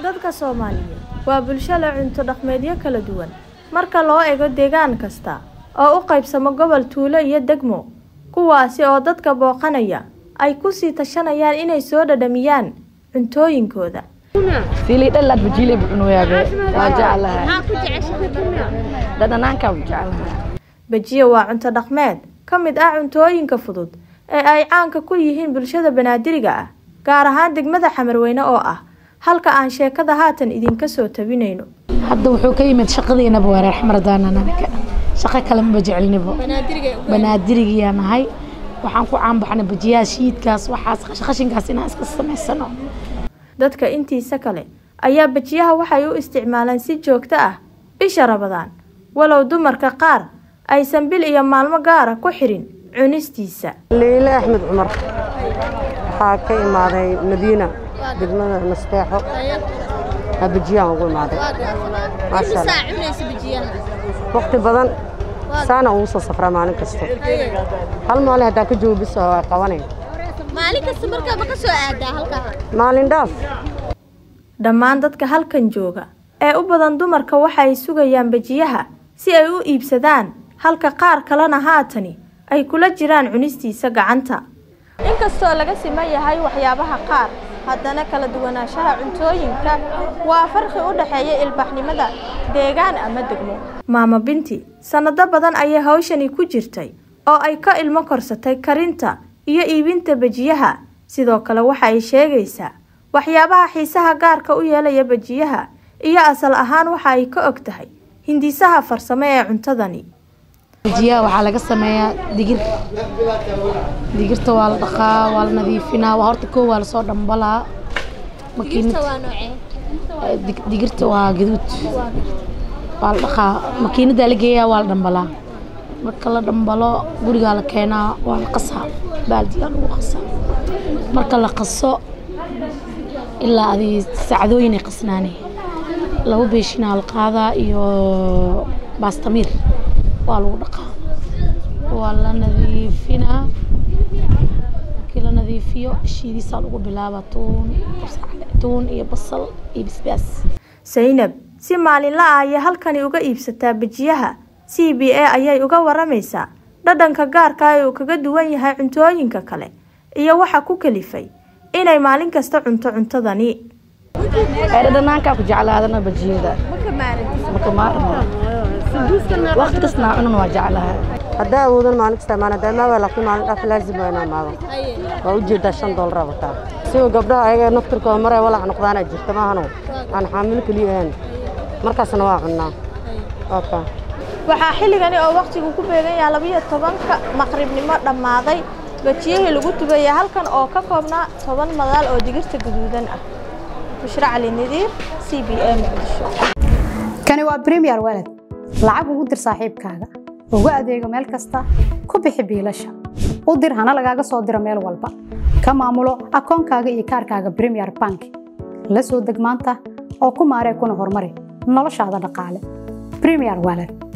dadka soomaaliyeed waa bulsho leh cunto dhaqmeedyo kala duwan marka loo eego deegaan kasta oo u qaybsamo gobol tuulo iyo degmo kuwaasi oo dadka booqanaya ay kusii tashanayaan inay soo dhadhamiyaan cuntooyinkooda silidhalad bajile bucunuyaabe waa jeclahay dhadhanaankaa u jeclahay bajiye waa cunto dhaqmeed ka mid ah cuntooyinka fudud ee ay caanka ku yihiin bulshada banaadiriga ah gaar ahaan degmada xamarweyne oo ah halka aan sheekada haatan idinka soo tabinayno hadda wuxuu ka yimid shaqadiinaba waa reer xamardaanan anaga shaqo kale maba jecelnibo banaadirigiyaa nahay waxaan ku caanbaxnay bajiyaha shiidkaas waxaas qashinkaas inaan iska samaysano dadka intiisa kale ayaa bajiyaha waxay u isticmaalaan si joogto ah bisha rabadaan walow dumarka qaar aysan bil iyo maalmo gaara ku xirin cunistiisa liile axmed cumar waxaa ka imaaday madiina degmada nasteexo aa bajiyaan ugu imaaday maasha allah waqti badan saana ugu soo safraa maalin kasta hal maalin haddaa ka joogo bis waa qabanay maalin kasta markaaba ka soo aadaa halkaa maalin dhaaf dhammaan dadka halkan jooga ee u badan dumarka waxay sugayaan bajiyaha si ay u iibsadaan halka qaar kalena haatani ay kula jiraan cunistiisa gacanta inkastoo laga siman yahay waxyaabaha qaar haddana kala duwanaanshaha cuntooyinka waa farqi u dhexeeya ilbaxnimada deegaan ama degmo maamo binti sannado badan ayay hawshani ku jirtay oo ay ka ilmo korsatay karinta iyo iibinta bajiyaha sidoo kale waxa ay sheegaysaa waxyaabaha xiisaha gaarka u yeelaya bajiyaha iyo asal ahaan waxa ay ka og tahay hindisaha farsamo ee cuntadani bajiyaha waxaa laga sameeyaa digir digirta waa la dhaqaa waa la nadiifinaa waa horta koo waa lasoo dhambalaa makiinad waa noocee dig- digirta waa gaduud waa la dhaqaa makiinadaa la geeyaa waa la dhambalaa marka la dhambalo gurigaa la keenaa waa la qasaa baaldigaa lagu qasaa marka la qaso ilaa adi saacadooyin ay qasnaanay laba beeshinaa la qaadaa iyo baastamiir waa lagu dhaqaa waa la nadiifinaa markii la nadiifiyo shiidisaa lagu bilaabaa tuun tuun iyo basal iyo basbaas saynab si maalinla ah ayay halkani uga iibsataa bajiyaha c b a ayay uga waramaysaa dhadhanka gaarka ee uu kaga duwan yahay cuntooyinka kale iyo waxa ku kalifay inay maalin kasta cunto cuntadani dhadhanaankaa ku jeclaadana bajiyada marka maarmo waqti kastaa cunan waa jeclahay haddaa awoodan maalin kasta imaan haddaa imaa laakiin maalin dhaaf laazim waa inaa imaado waa ujeedaa shan doolar wataa siwa gabdhaha ayaga naftirkooda maray walac noqdaana jirta maahano aan xaamilo keliya ahayn markaasna waa cunnaa oka waxaa xilligani oo wakhtigu ku beegan yahay labiyo tobanka maqribnimo dhammaaday bajiyihii lagu tubaya halkan oo ka koobnaa toban madaal oo digirta gaduudan ah bushra cali nadiir c b a muqdisho kani waa premier walad lacag ugu dir saaxiibkaaga ugu adeego meel kasta ku bixi biilasha u dir hana lagaaga soo diro meel walba ka maamulo akoonkaaga iyo kaarkaaga premier bank la soo deg maanta oo ku maaree kuna horumari noloshaada dhaqaale premier walad